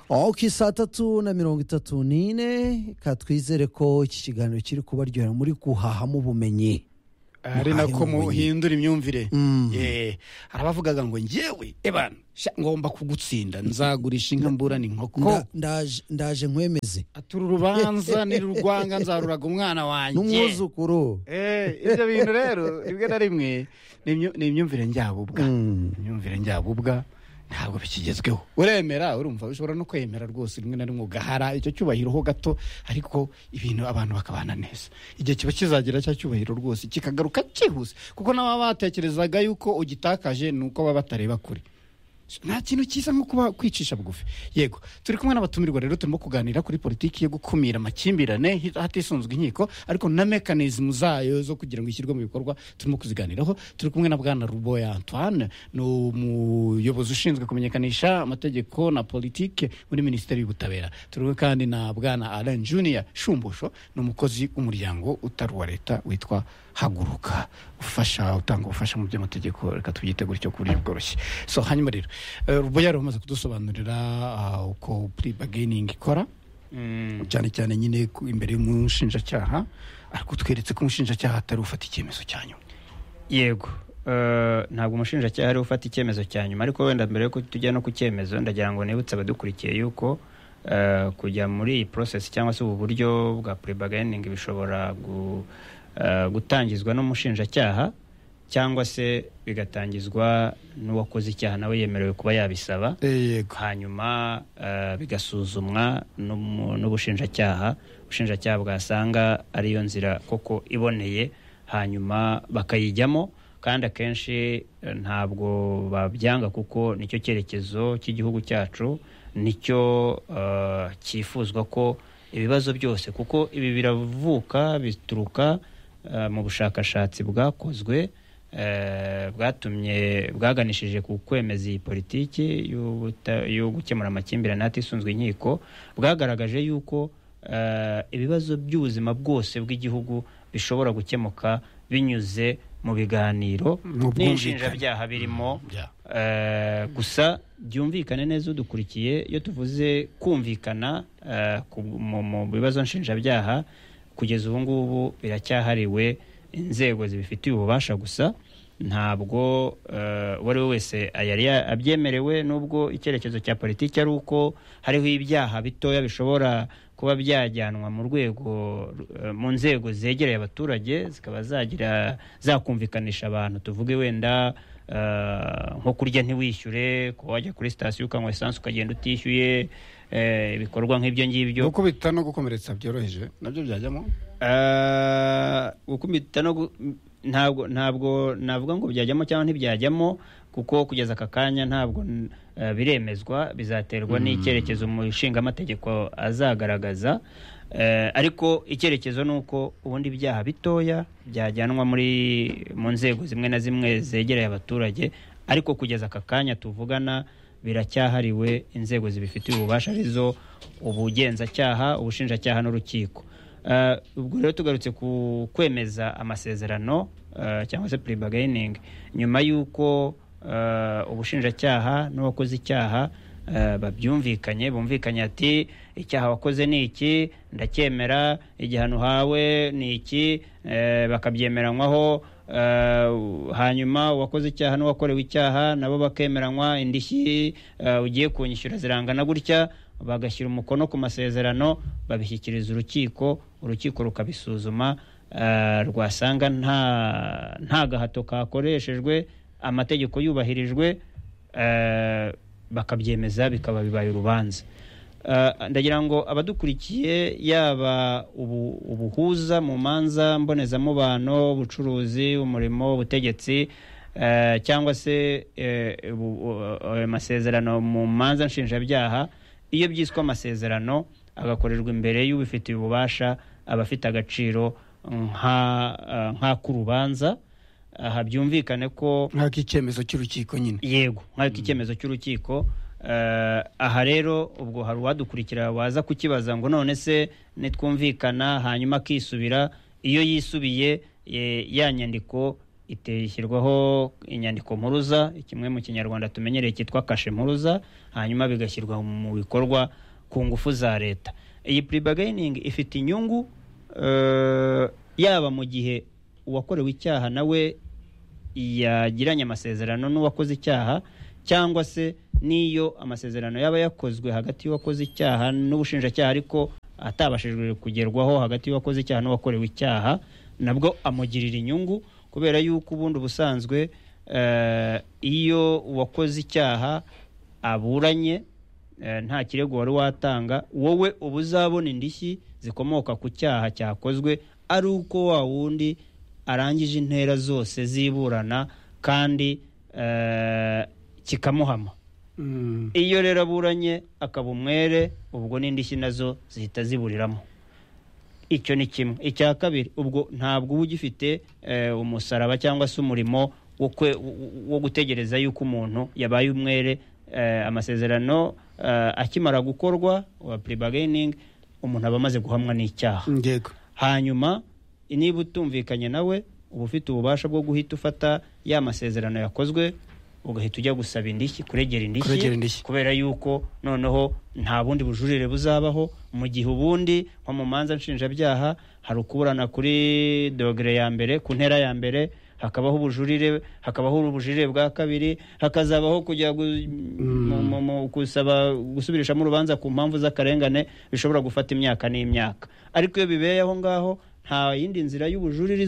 oke saa tatu na mirongo itatu n'ine katwizere ko iki kiganiro kiri kubaryohera muri guhahamo ubumenyi ari Muhahemo nako ubumenyi. muhindura imyumvire Mm. Eh, hari abavugaga ngo njyewe ebana sha, ngomba kugutsinda nzagurisha inka mburana inkoko Nda- ndaje- ndaje nkwemeze atura urubanza nirurwanga nzaruraga umwana wanjye n'umwuzukuru Eh, ibyo bintu rero rimwe na rimwe ni imyu- ni imyumvire njyabubwa Mm. imyumvire njyabubwa ntabwo bikigezweho uremera urumva ushobora no kwemera rwose rimwe na rimwe ugahara icyo cyubahiro ho gato ariko ibintu abantu bakabana neza igihe kiba kizagira cya cyubahiro rwose kikagaruka cyihuse kuko n'ababa batekerezaga yuko ugitakaje ni uko baba batareba kure nta kintu cyiza nko kuba kwicisha bugufi yego turi kumwe n'abatumirwa rero turimo kuganira kuri politiki yo gukumira amakimbirane hi- hatisunzwe inkiko ariko na mekanizmu zayo zo kugira ngo ishyirwe mu bikorwa turimo kuziganiraho turi kumwe na bwana ruboya antoine ni umuyobozi ushinzwe kumenyekanisha amategeko na politiki muri minisiteri y'ubutabera turiwe kandi na bwana alain junior shumbusho ni umukozi w'umuryango utari uwa leta witwa haguruka ufasha utanga ubufasha mu by'amategeko reka tubyite gutyo ku buryo bworoshye so hanyuma rero eh, ruboya yari umaze kudusobanurira ah, uko puri bageningi ikora cyane cyane nyine ku- imbere y'umushinjacyaha ariko utweretse ko umushinjacyaha atari ufata icyemezo cya nyuma yego eh, ntabwo umushinjacyaha ari we ufata icyemezo cya nyuma ariko wenda mbere yuko tujya no ku cyemezo ndagira ngo nibutse abadukurikiye yuko eh, kujya muri iyi process cyangwa se ubu buryo bwa prebagayiningi bishobora gu- eh, gutangizwa n'umushinjacyaha cyangwa se bigatangizwa n'uwakoze icyaha nawe yemerewe kuba yabisaba yego hanyuma eh, bigasuzumwa n'umu- n'ubushinjacyaha ubushinjacyaha bwasanga ariyo nzira koko iboneye hanyuma bakayijyamo kandi akenshi eh, ntabwo babyanga kuko nicyo cyerekezo cy'igihugu cyacu nicyo eh, cyifuzwa ko ibibazo byose kuko ibi biravuka bituruka eh, mu bushakashatsi bwakozwe eh, bwatumye bwaganishije ku kwemeza iyi politiki y'ubuta- yo gukemura amakimbirane hatisunzwe inkiko bwagaragaje yuko eh, ibibazo by'ubuzima bwose bw'igihugu bishobora gukemuka binyuze mu biganiro Mu bwumvikane. n'inshinjabyaha birimo Yeah. Eh, gusa byumvikane neza udukurikiye iyo tuvuze kumvikana eh, ku- mu mu bibazo nshinjabyaha kugeza ubu ngubu biracyahariwe inzego zibifitiye ububasha gusa ntabwo eh, uwo ari we wese yari ya- abyemerewe n'ubwo icyerekezo cya politiki ari uko hariho ibyaha bitoya bishobora kuba byajyanwa mu rwego ru- eh, mu nzego zegereye abaturage zikaba zagira zakumvikanisha abantu tuvuge wenda eh, nko kurya ntiwishyure kuba wajya kuri sitasiyo ukanywa esanse ukagenda utishyuye eh, ibikorwa nk'ibyo ngibyo gukubita no gukomeretsa byoroheje nabyo byajyamo Eh, gukubita no gu- ntabwo ntabwo navuga ngo byajyamo cyangwa ntibyajyamo kuko kugeza aka kanya ntabwo n- eh, biremezwa bizaterwa n'icyerekezo umushingamategeko azagaragaza Eh, ariko icyerekezo ni uko ubundi ibyaha bitoya byajyanwa muri mu nzego zimwe na zimwe zegereye abaturage ariko kugeza aka kanya tuvugana biracyahariwe inzego zibifitiye ububasha arizo ubugenzacyaha ubushinjacyaha n'urukiko Eh, ubwo rero tugarutse ku kwemeza amasezerano eh, cyangwa se prebagayiningi nyuma y'uko eh, ubushinjacyaha n'uwakoze icyaha eh, babyumvikanye bumvikanye ati icyaha wakoze ni iki ndacyemera igihano uhawe ni iki eh, bakabyemeranywaho eh, hanyuma uwakoze icyaha n'uwakorewe icyaha nabo bakemeranywa indishyi eh, ugiye kunyishyura zirangana gutya bagashyira umukono ku masezerano babishyikiriza urukiko urukiko rukabisuzuma eh, rwasanga nta nta gahato kakoreshejwe amategeko yubahirijwe eh, bakabyemeza bikaba bibaye urubanza Eh, ndagira ngo abadukurikiye yaba ubu- ubuhuza mu manza mbonezamubano ubucuruzi umurimo ubutegetsi eh, cyangwa se eh, ubu- u- ayo masezerano mu manza nshinjabyaha iyo byiswe amasezerano agakorerwa imbere y'ubifitiye ububasha aba afite agaciro nka- eh, nk'ak'urubanza aha byumvikane ko nk'ako icyemezo cy'urukiko nyine yego nk'uko icyemezo cy'urukiko eh, aha rero ubwo hari uwadukurikira waza kukibaza ngo none se nitwumvikana hanyuma akisubira iyo yisubiye eh, ya nyandiko ite- ishyirwaho inyandiko mpuruza kimwe mu kinyarwanda tumenyereye cyitwa kashe mpuruza hanyuma bigashyirwa mu bikorwa ku ngufu za leta iyi puribagayiningi ifite inyungu eh, yaba mu gihe uwakorewe icyaha nawe yagiranye amasezerano n'uwakoze icyaha cyangwa se n'iyo amasezerano yaba yakozwe hagati y'uwakoze icyaha n'ubushinjacyaha ariko atabashijwe kugerwaho hagati y'uwakoze icyaha n'uwakorewe icyaha nabwo amugirira inyungu kubera yuko ubundi ubusanzwe eh, iyo uwakoze icyaha aburanye eh, nta kirego wari watanga wowe uba uzabona indishyi zikomoka ku cyaha cyakozwe ari uko wa wundi arangije intera zose z'iburana kandi eh, kikamuhama Mm. iyo rero aburanye akaba umwere ubwo n'indishyi nazo zihita ziburiramo icyo ni kimwe icya kabiri ubwo ntabwo uba ugifite eh, umusaraba cyangwa se umurimo wo kwe- wo- wo gutegereza yuko umuntu yabaye umwere eh, amasezerano eh, akimara gukorwa wa puribagayiningi umuntu aba amaze guhamwa n'icyaha yego hanyuma niba utumvikanye nawe uba ufite ububasha bwo guhita ufata ya masezerano yakozwe ugahita ujya gusaba indishyi Kuregera kuregera indishyi indishyi. kubera yuko noneho nta bundi bujurire buzabaho mu gihe ubundi nko mu manza nshinjabyaha hari ukuburana kuri dogere ya mbere ku ntera ya mbere hakabaho ubujurire hakabaho ubujurire bwa kabiri hakazabaho kujya gu- mu- mu- mu- gusaba gusubirishamo urubanza ku mpamvu z'akarengane bishobora gufata imyaka n'imyaka ariko iyo bibeye aho ngaho nta yindi nzira y'ubujurire